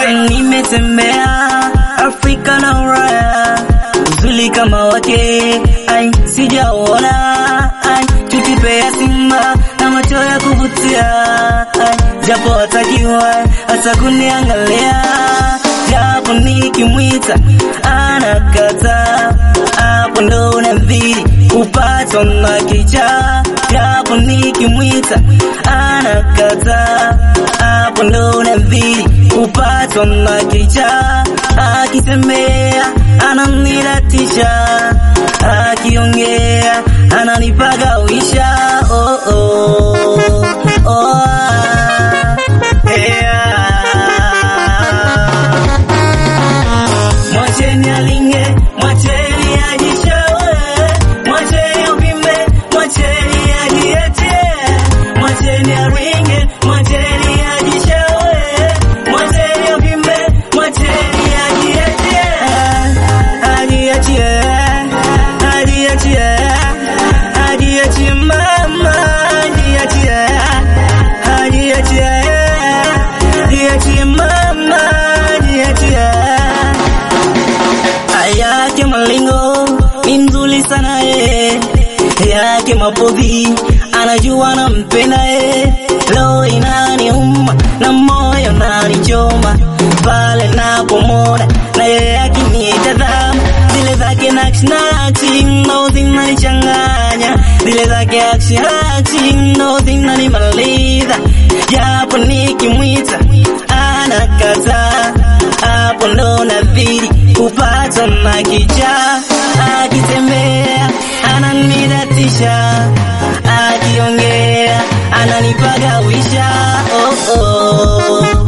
nimetembea Afrika na Ulaya, uzuri kama wake ai sijaona ai tutipea simba na macho ya kuvutia ai japo hatakiwa hata kuniangalia japo nikimwita anakata hapo ndo unadhiri kupatwa na kicha japo nikimwita anakata hapo ndo unadhiri kupatwa na kicha akitembea ananiratisha akiongea ananipagawisha oh, oh, oh, ah, yeah. Mwacheni alinge, mwacheni ajishawe, mwacheni upime, mwacheni ajiete, mwacheni aringe, mwacheni ajishawe, mwacheni upime, mwacheni ajiete, ajiachie, ajiachie, ajiachie mama, ajiachie, ajiachie, ajiachie mama, ajiachie yake malingo ni mzuri sana ye yake mapodhi anajua nampenda ye lo inaniuma na moyo nanichoma pale napomona na yeye akinitazama zile zake nakshi nakshi ndo zinanichanganya zile zake akshi akshi ndo zinanimaliza japo nikimwita anakataa hapo ndo nadhiri kupatwa na kicha akitembea ananiratisha akiongea ananipagawisha oh, oh.